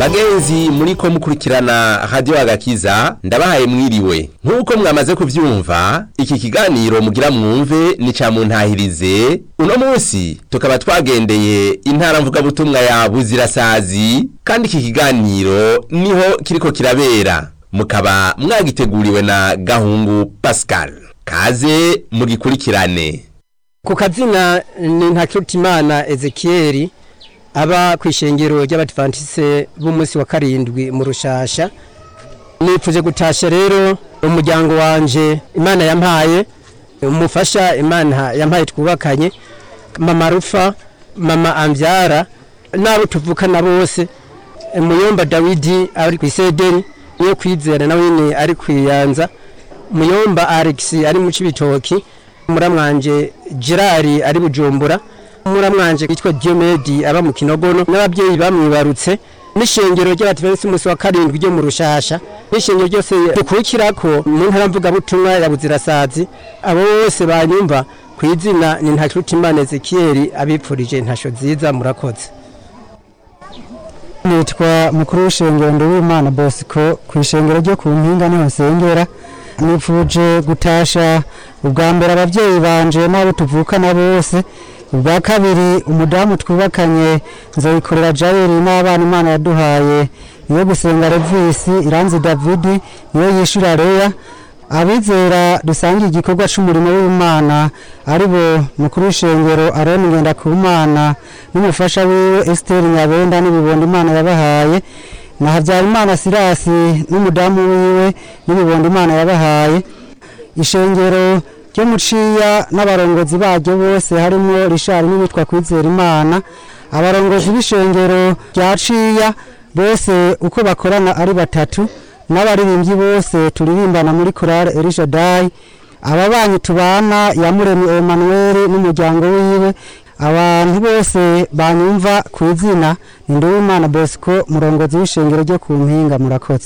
bagenzi muriko mukurikirana radio agakiza ndabahaye mwiriwe nk'uko mwamaze kuvyumva iki kiganiro mugira mwumve ni ca muntahirize uno munsi tukaba twagendeye intara mvugabutumwa ya buzirasazi kandi iki kiganiro niho kiriko kirabera mukaba mwagiteguriwe na gahungu pascal kaze mugikurikirane ku kazina ni ntakirutimana ezekiel aba ku ishengero ry'abadivantise b'umunsi wa karindwi mu rushasha nipfuje gutasha rero umuryango wanje imana yampaye umufasha imana yampaye twubakanye mama rufa mama ambyara n'abo tuvukana bose muyomba dawidi ari ku isederi niyo kwizera nawe nyine ari kwiyanza muyomba alex ari mu cibitoki muramwanje gerard ari bujumbura muramwanje witwa diomedi aba mu kinogono n'ababyeyi bamwibarutse n'ishengero ry'abativensi umunsi wa karindwi ryo mu rushasha n'ishengero ryose dukurikirako mu ntara mvugabutumwa ya buzirasazi abo bose banyumva ku izina ni ntakirutimana ezekiyeli abipfurije ntasho nziza murakoze nitwa mukuru w'ishengero nduwimana bosco ku ishengero ryo ku mpinga niho nsengera nifuje gutasha ubwa mbere ababyeyi banje n'abo tuvukana bose ubwa kabiri umudamu twubakanye nzoyikorera jayeri n'abana imana yaduhaye niyo gusenga revisi iranzi davidi niyo yishura reya abizera dusangiye igikorwa c'umurimo w'imana ari bo mukuru w'ishengero aroni ngenda ku mana n'umufasha wiwe esiteri nyabenda n'ibibondo imana yabahaye na habyarimana sirasi n'umudamu wiwe n'ibibondo imana yabahaye ishengero ryo muciya n'abarongozi baryo bose harimo rishari n'uwitwa kwizera imana abarongozi b'ishengero rya ciya bose uko bakorana ari batatu n'abaririmbyi bose turirimbana muri korale erishadayi ababanyi tubana yamuremye Emmanuel n'umuryango wiwe abantu bose banyumva ku izina ni Nduwimana Bosco murongozi w'ishengero ryo ku mpinga murakoze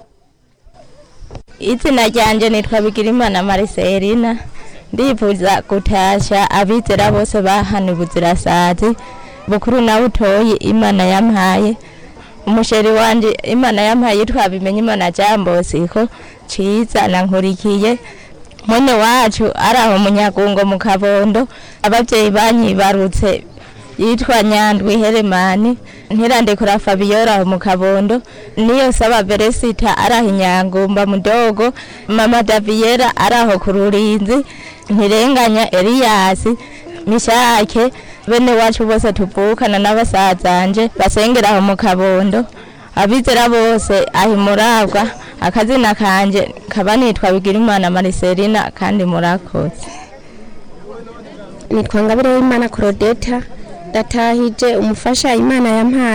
izina ryanje nitwa Bigirimana Mariselina ndifuza gutasha abizera bose bahana ubuzirasazi bukuru na butoyi imana yampaye umusheri wanje imana yampaye yitwa bimenye imana jambosiko ciza nankurikiye mwene wacu ari aho munyagungo mu kabondo abavyeyi banyibarutse yitwa nyandwi heremani ntirandekura fabiola aho mu kabondo niyo saba veresita ari aho inyangumba mudogo mama daviyera ari aho ku rurinzi ntirenganya eliyasi mishake bene wacu bose tuvukana n'abasazanje basengera aho mu kabondo abizera bose aho murabwa akazina kanje kaba nitwa bigirimana mariselina kandi murakoze nitwa ngabire w'imana korodeta ndatahije umufasha imana yampaye